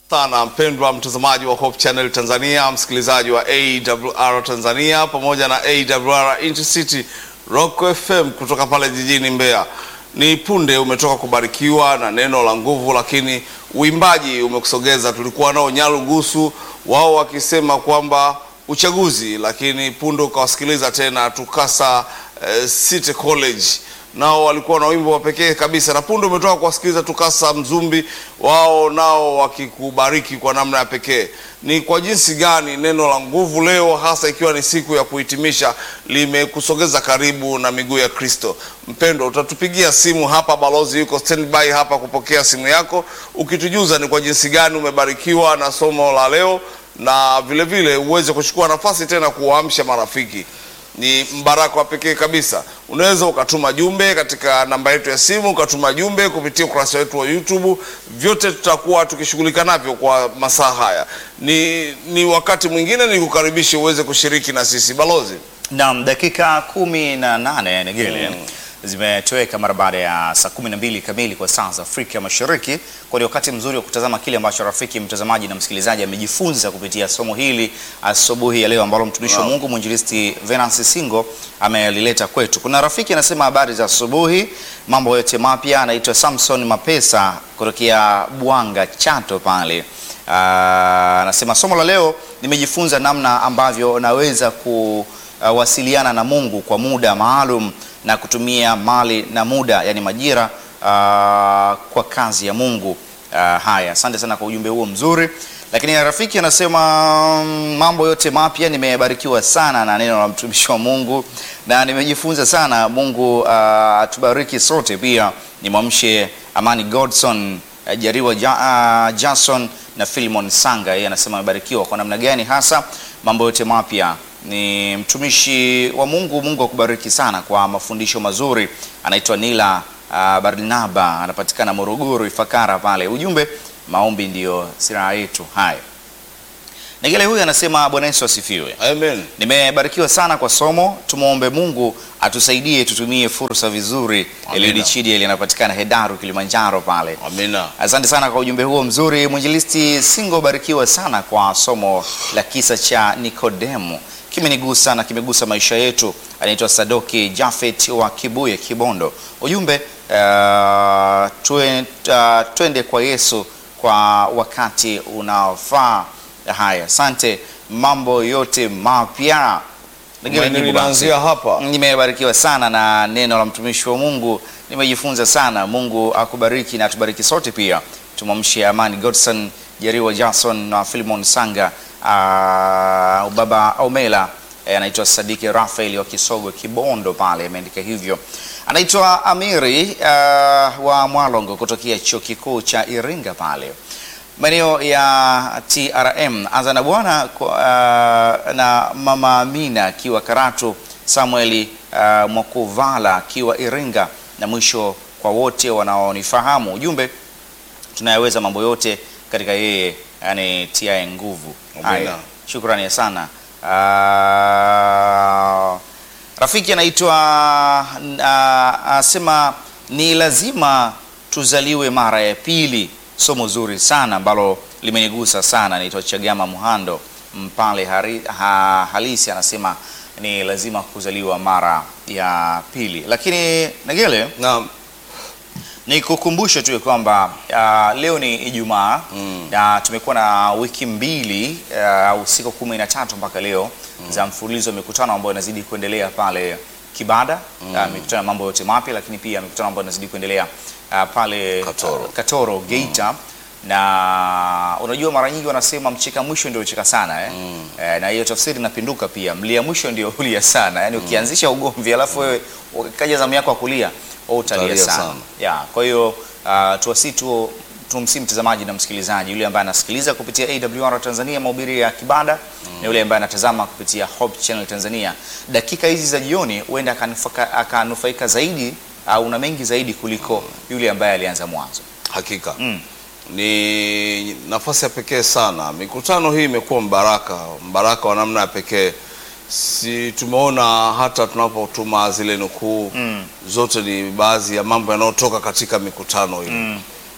sana mpendwa mtazamaji wa Hope Channel Tanzania, msikilizaji wa AWR Tanzania pamoja na AWR Intercity Rock FM kutoka pale jijini Mbeya. Ni punde umetoka kubarikiwa na neno la nguvu, lakini uimbaji umekusogeza. Tulikuwa nao Nyarugusu, wao wakisema kwamba uchaguzi, lakini punde ukawasikiliza tena Tukasa eh, City College nao walikuwa na wimbo wa pekee kabisa, na punde umetoka kuwasikiliza Tukasa Mzumbi, wao nao wakikubariki kwa namna ya pekee. Ni kwa jinsi gani neno la nguvu leo, hasa ikiwa ni siku ya kuhitimisha, limekusogeza karibu na miguu ya Kristo. Mpendo, utatupigia simu hapa, balozi yuko standby hapa kupokea simu yako, ukitujuza ni kwa jinsi gani umebarikiwa na somo la leo, na vile vile uweze kuchukua nafasi tena kuwaamsha marafiki ni mbaraka wa pekee kabisa. Unaweza ukatuma jumbe katika namba yetu ya simu, ukatuma jumbe kupitia ukurasa wetu wa YouTube. Vyote tutakuwa tukishughulika navyo kwa masaa haya. Ni, ni wakati mwingine ni kukaribisha uweze kushiriki na sisi balozi. Naam, dakika kumi na nane Negele zimetoweka mara baada ya saa kumi na mbili kamili kwa saa za Afrika Mashariki. Kwa ni wakati mzuri wa kutazama kile ambacho rafiki mtazamaji na msikilizaji amejifunza kupitia somo hili asubuhi ya leo ambalo mtumishi wa Naam. Mungu mwinjilisti Venance Singo amelileta kwetu. Kuna rafiki anasema habari za asubuhi, mambo yote mapya. Anaitwa Samson Mapesa kutokea Bwanga Chato pale. Ah, Anasema somo la leo nimejifunza namna ambavyo naweza kuwasiliana na Mungu kwa muda maalum na kutumia mali na muda, yani majira ah, kwa kazi ya Mungu. Ah, haya, asante sana kwa ujumbe huo mzuri. Lakini rafiki anasema mm, mambo yote mapya, nimebarikiwa sana na neno la mtumishi wa Mungu na nimejifunza sana. Mungu ah, atubariki sote. Pia nimwamshe Amani Godson eh, Jariwa ja, ah, Jason na Philemon Sanga, yeye anasema amebarikiwa kwa namna gani hasa mambo yote mapya. Ni mtumishi wa Mungu. Mungu akubariki sana kwa mafundisho mazuri. Anaitwa Nila ah, Barnaba, anapatikana Morogoro Ifakara pale. Ujumbe, maombi ndiyo silaha yetu. Haya, Negele huyu anasema Bwana Yesu asifiwe. Amen. Nimebarikiwa sana kwa somo. Tumwombe Mungu atusaidie tutumie fursa vizuri. Amina. Eliudi Chidi linapatikana Hedaru, Kilimanjaro pale. Amina. Asante sana kwa ujumbe huo mzuri. Mwinjilisti Singo, barikiwa sana kwa somo la kisa cha Nikodemu, kimenigusa na kimegusa maisha yetu. Anaitwa Sadoki Jafet wa Kibuye, Kibondo. Ujumbe uh, tue, uh, twende kwa Yesu kwa wakati unaofaa. Haya, asante. Mambo yote mapya Ningine Tumaini jibu basi. linaanzia hapa. Nimebarikiwa sana na neno la mtumishi wa Mungu, nimejifunza sana. Mungu akubariki na atubariki sote pia. Tumwamshe Amani Godson, Jeriwa Jason na Philemon Sanga, uh, baba Omela eh, anaitwa Sadiki Rafael wa Kisogo Kibondo pale, ameandika hivyo. Anaitwa Amiri uh, wa Mwalongo kutokea chuo kikuu cha Iringa pale maeneo ya TRM. Anza na bwana kwa, uh, na mama Amina akiwa Karatu, Samueli uh, Mwakuvala akiwa Iringa, na mwisho kwa wote wanaonifahamu. Ujumbe, tunayaweza mambo yote katika yeye yani tiaye nguvu. Amina. Haya, shukrani sana. Uh, rafiki anaitwa uh, asema ni lazima tuzaliwe mara ya pili. Somo zuri sana ambalo limenigusa sana. Naitwa Chagama Muhando Mpale hari, ha, halisi anasema ni lazima kuzaliwa mara ya pili. Lakini Negele, Naam. nikukumbushe tu ya kwamba uh, leo ni Ijumaa Mm. na tumekuwa na wiki mbili uh, au siku kumi na tatu mpaka leo za mfululizo wa mikutano ambayo inazidi kuendelea pale Kibada uh, mikutano ya mambo yote mapya, lakini pia mikutano ambayo inazidi kuendelea uh, pale Katoro. uh, Katoro Geita na unajua mara nyingi wanasema mcheka mwisho ndio ucheka sana eh? Eh, na hiyo tafsiri inapinduka pia, mlia mwisho ndio ulia sana. Yani ukianzisha ugomvi alafu wewe kaja zamu yako ya kulia, wewe utalia Utalia sana, sana. ya kwa hiyo uh, tuwasi tu tumsi mtazamaji na msikilizaji yule ambaye anasikiliza kupitia AWR Tanzania mahubiri ya Kibada na yule ambaye anatazama kupitia Hope Channel Tanzania, dakika hizi za jioni huenda akanufaika, akanufaika zaidi au na mengi zaidi kuliko yule ambaye alianza mwanzo. Hakika Mm. ni nafasi ya pekee sana. Mikutano hii imekuwa mbaraka, mbaraka wa namna ya pekee. Si tumeona hata tunapotuma zile nukuu Mm. zote ni baadhi ya mambo yanayotoka katika mikutano hii Mm.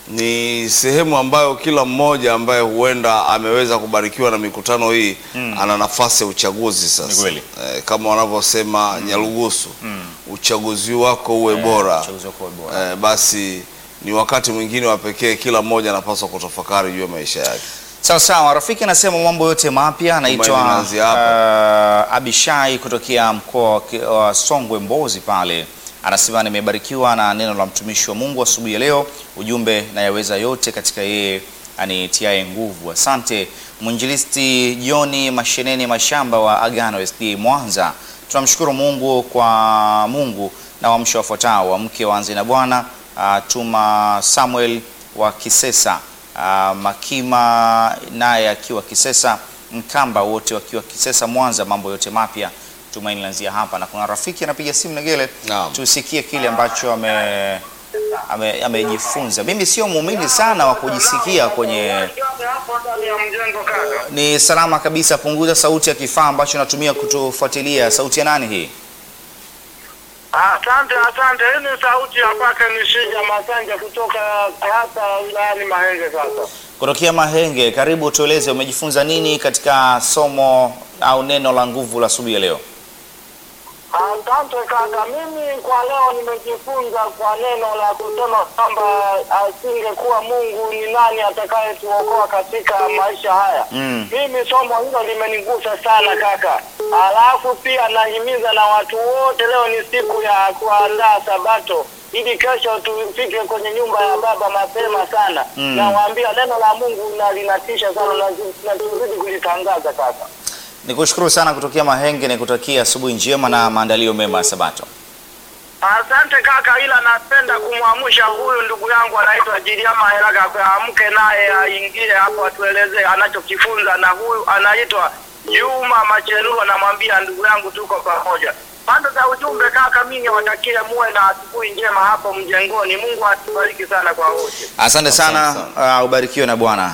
ni sehemu ambayo kila mmoja ambaye huenda ameweza kubarikiwa na mikutano hii ana nafasi ya uchaguzi Ni sasa. kweli. Eh, kama wanavyosema Nyarugusu, uchaguzi wako uwe bora. Uchaguzi wako uwe bora. Eh, basi ni wakati mwingine wa pekee, kila mmoja anapaswa kutafakari juu ya maisha yake. Sawa sawa, rafiki anasema mambo yote mapya. Anaitwa Tumaini inaanzia uh, Abishai kutokea mkoa wa Ki- wa Songwe Mbozi pale, anasema nimebarikiwa na neno la mtumishi wa Mungu asubuhi ya leo. Ujumbe nayaweza yote katika yeye anitiaye nguvu. Asante mwinjilisti Joni Masheneni Mashamba wa Agano SDA Mwanza. Tunamshukuru Mungu kwa Mungu na wamsho wafuatao wamke waanze na Bwana uh, Tuma Samuel wa Kisesa uh, Makima naye akiwa Kisesa, Mkamba wote wakiwa Kisesa Mwanza. Mambo yote mapya Tumaini lanzia hapa, na kuna rafiki anapiga simu Negele, Naam. tusikie kile ambacho ame ame- amejifunza. Mimi sio muumini sana wa kujisikia kwenye hapo ndani ya mjengo kaka. ni salama kabisa. Punguza sauti ya kifaa ambacho natumia kutufuatilia. Sauti ya nani hii? Asante, asante. Hii ni sauti ya kwake Nishija Masanja kutoka hapa wilayani Mahenge. Sasa Kutokea Mahenge. Karibu, tueleze umejifunza nini katika somo au neno la nguvu la asubuhi ya leo? asante kaka, mimi kwa leo nimejifunza kwa neno la kusema kwamba asingekuwa Mungu ni nani atakayetuokoa katika maisha haya. Mm. Mimi somo hilo limenigusa sana kaka. Alafu pia nahimiza na watu wote, leo ni siku ya kuandaa Sabato ili kesho tufike kwenye nyumba ya Baba mapema sana. Mm. Nawaambia neno la Mungu na linatisha sana na na tuzidi kulitangaza kaka. Nikushukuru sana kutokea Mahenge, nikutakia asubuhi njema na maandalio mema ya Sabato. Asante kaka, ila napenda kumwamsha huyu ndugu yangu anaitwa Jiliama Helaka, amke naye aingie hapo atuelezee anachokifunza, na huyu anaitwa Juma Machenuo, namwambia ndugu yangu, tuko pamoja. Pande za ujumbe kaka, mimi niwatakie muwe na asubuhi njema hapo mjengoni. Mungu atubariki sana kwa wote. Asante sana, Asante uh, ubarikiwe na Bwana.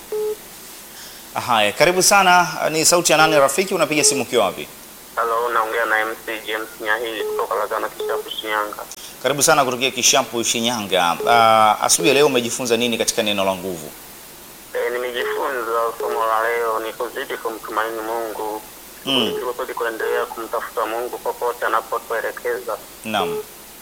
Haya, karibu sana. Ni sauti ya nani rafiki? Unapiga simu ukiwa wapi? Halo, naongea na MC James Nyahili kutoka Lagana Kishapu, Shinyanga. Karibu sana kutokea Kishampu, Shinyanga. Uh, asubuhi ya leo umejifunza nini katika neno la nguvu? E, nimejifunza somo la leo ni kuzidi kumtumaini Mungu Mm. kuzidi kuendelea kumtafuta Mungu popote anapotuelekeza. Naam.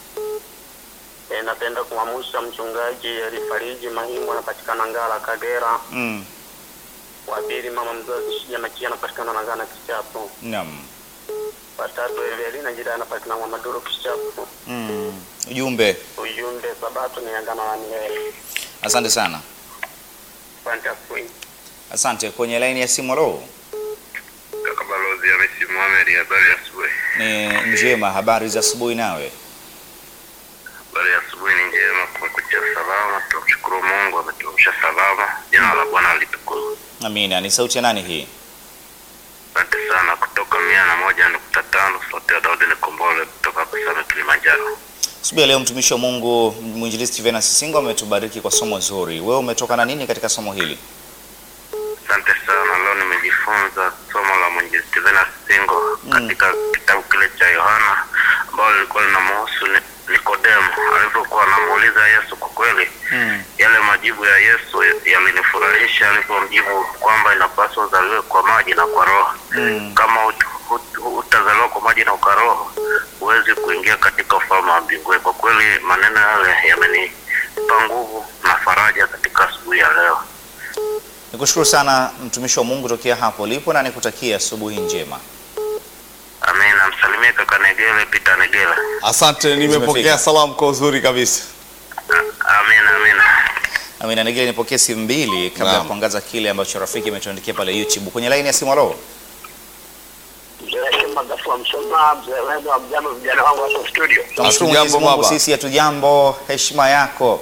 E, napenda kumwamusha mchungaji Elifariji Mahimu anapatikana Ngara, Kagera. Mm. Wapili mama mzazi Shija Makia anapatikana Lagana Kishapu. Naam. Watatu Evelina Jira anapatikana Mwamaduru Kishapu. Mm. Ujumbe. Ujumbe Sabato ni agano la milele. Asante sana. Asante asubuhi. Asante. Kwenye laini ya simu leo Kaka Balozi Hamisi Mohamed, habari ya asubuhi. ni njema. Habari za asubuhi nawe? Habari ya asubuhi ni njema, kumekucha salama. Tunamshukuru Mungu ametuamsha salama, jina la Bwana litukuzwe. Amina. Ni sauti ya nani hii? Asante sana. Kutoka mia na moja nukta tano sauti ya Daudi Nikombole kutoka hapa Same, Kilimanjaro. Asubuhi ya leo mtumishi wa Mungu mwinjilisti Venus Singo ametubariki kwa somo zuri. Wewe umetoka na nini katika somo hili? Asante sana. Leo nimejifunza somo la mwinjilisti Venus Singo katika kitabu kile cha Yohana ambalo lilikuwa linamhusu Ni- Nikodemo alivyokuwa anamuuliza Yesu. Kwa kweli Mm. yale majibu ya Yesu yalinifurahisha alipomjibu kwamba inapaswa uzaliwe kwa maji na kwa roho. Mm. Kama ut- ut- utazaliwa kwa maji na kwa roho, huwezi kuingia katika ufalme wa mbinguni. Kwa kweli maneno yale yamenipa nguvu na faraja katika asubuhi ya leo. Nikushukuru sana mtumishi wa Mungu tokea hapo ulipo na nikutakia asubuhi njema. Amina. Msalimie kaka Negele, Peter Negele. Asante, nimepokea Zimefika. salamu kwa uzuri kabisa. A- Amina, amina. Amina Nigeli, nipokee simu mbili kabla ya Naam. kuangaza kile ambacho rafiki ametuandikia pale YouTube. Kwenye laini ya simu alo. Mzee Magafua Msoma, mzee wenu wa mjambo, vijana wangu hapo studio. Tunamshukuru Hatujambo, Mwenyezi Mungu, baba. sisi hatujambo. Heshima yako.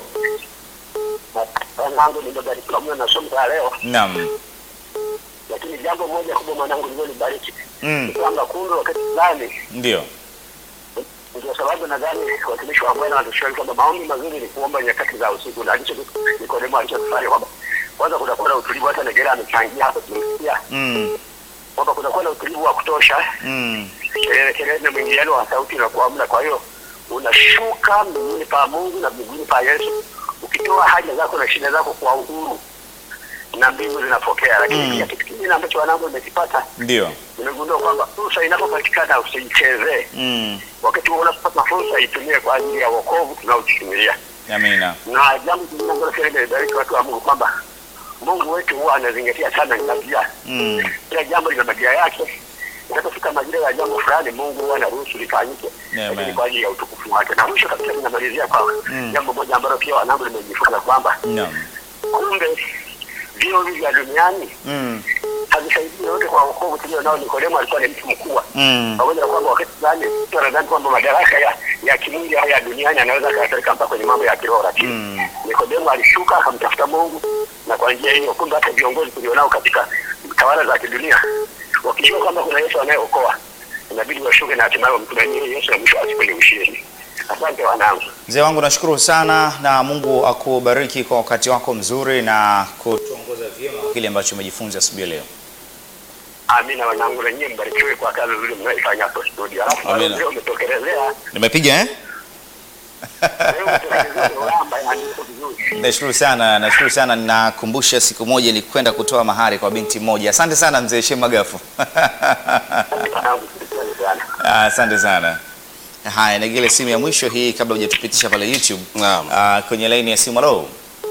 Mwanangu nimebarikiwa mno na somo la leo, Naam. lakini jambo moja kubwa mwanangu lililonibariki Mm. kwamba kumbe wakati fulani Ndio. ndio sababu nadhani watumishi wa Bwana watushauri kwamba maombi mazuri ni kuomba nyakati za usiku, na alicho Nikodemo alichokifanya kwamba kwanza kutakuwa na utulivu. Hata Negera amechangia hapo, tumesikia Mm. kwamba kutakuwa na utulivu wa kutosha, Mm. kelele kelele na mwingiliano wa sauti na kuamna. Kwa hiyo unashuka mbinguni pa Mungu na mbinguni pa Yesu, ukitoa haja zako na shida zako kwa uhuru na mbingu zinapokea. Lakini Mm. pia kitu kingine ambacho wanangu nimekipata, Ndio. nimegundua kwamba fursa inapopatikana usiichezee. Mm. Wakati huo unapopata fursa itumie kwa ajili ya wokovu tunaojitumilia. Amina. Na jambo jingine ambalo pia limebariki watu wa Mungu kwamba Mungu wetu huwa anazingatia sana majira. Mm. Kila jambo lina majira yake. Inapofika majira ya jambo fulani, Mungu huwa anaruhusu lifanyike, Amen. lakini kwa ajili ya utukufu wake. Na mwisho kabisa, ninamalizia kwa Mm. jambo moja ambalo pia wanangu limejifunza kwamba Naam. kumbe vio hivi vya duniani Mm. havisaidii yote kwa wokovu tulio nao. Nikodemo alikuwa ni mtu mkubwa, Mm. pamoja na kwamba wakati fulani mtu anadhani kwamba madaraka ya ya kimwili au ya duniani anaweza akayapeleka mpaka kwenye mambo ya kiroho, lakini Mm. Nikodemo alishuka akamtafuta Mungu, na kwa njia hiyo kumbe hata viongozi tulionao katika tawala za kidunia wakijua kwamba kuna Yesu anayeokoa inabidi washuke na hatimaye wamtumainie Yesu na mwisho wa siku ni ushindi. Asante wanangu. Mzee wangu nashukuru sana na Mungu akubariki kwa wakati wako mzuri na kutuongoza vyema kwa kile ambacho umejifunza asubuhi ya leo. Amina wanangu, na nyie mbarikiwe kwa kazi nzuri mnayoifanya hapo studio. Alafu Amina. leo umetokelezea Nimepiga eh? leo umetokelezea ulamba yaandiko vizuri. Nashukuru sana, nashukuru sana. Nakumbusha siku moja ni kwenda kutoa mahari kwa binti moja. Asante sana mzee Shema Gafu. Wanangu, shukrani sana. Ah, Asante sana. Haya, nagile simu ya mwisho hii kabla hujatupitisha pale YouTube. Naam. Ah, kwenye laini ya simu. Halo,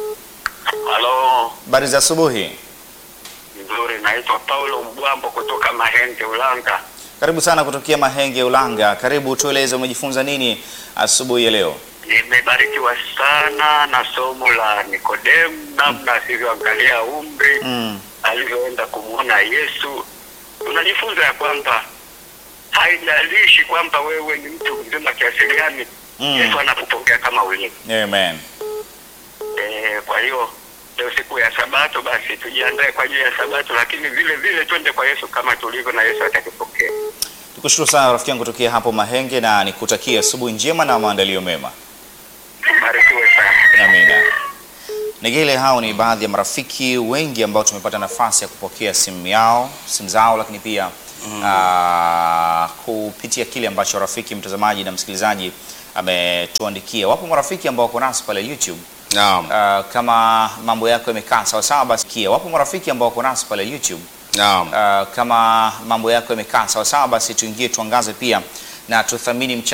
Halo, habari za asubuhi. nzuri. Naitwa Paulo Mbwambo kutoka Mahenge, Ulanga. Karibu sana kutokea Mahenge Ulanga. Karibu, tueleze umejifunza nini asubuhi ya leo? Nimebarikiwa sana na somo la Nikodemu, namna asivyoangalia umri, Mm. alivyoenda kumwona Yesu. Tunajifunza ya kwamba haijalishi kwamba wewe ni mtu mzima kiasi gani, Mm. Yesu anakupokea kama ulivyo. Amen. Eh, kwa hiyo leo siku ya Sabato, basi tujiandae kwa ajili ya Sabato, lakini vile vile twende kwa Yesu kama tulivyo, na Yesu atakupokea. Tukushukuru sana rafiki yangu kutokea hapo Mahenge na nikutakia asubuhi njema na maandalio mema. Barikiwe sana. Amina. Nigele, hao ni baadhi ya marafiki wengi ambao tumepata nafasi ya kupokea simu yao, simu zao, lakini pia ah, kupitia kile ambacho rafiki mtazamaji na msikilizaji ametuandikia. Wapo marafiki ambao wako nasi pale YouTube. Naam. Ah, kama mambo yako yamekaa sawa sawa, basi kia. Wapo marafiki ambao wako nasi pale YouTube. Naam. Ah, kama mambo yako yamekaa sawa sawa, basi tuingie tuangaze pia na tuthamini mchango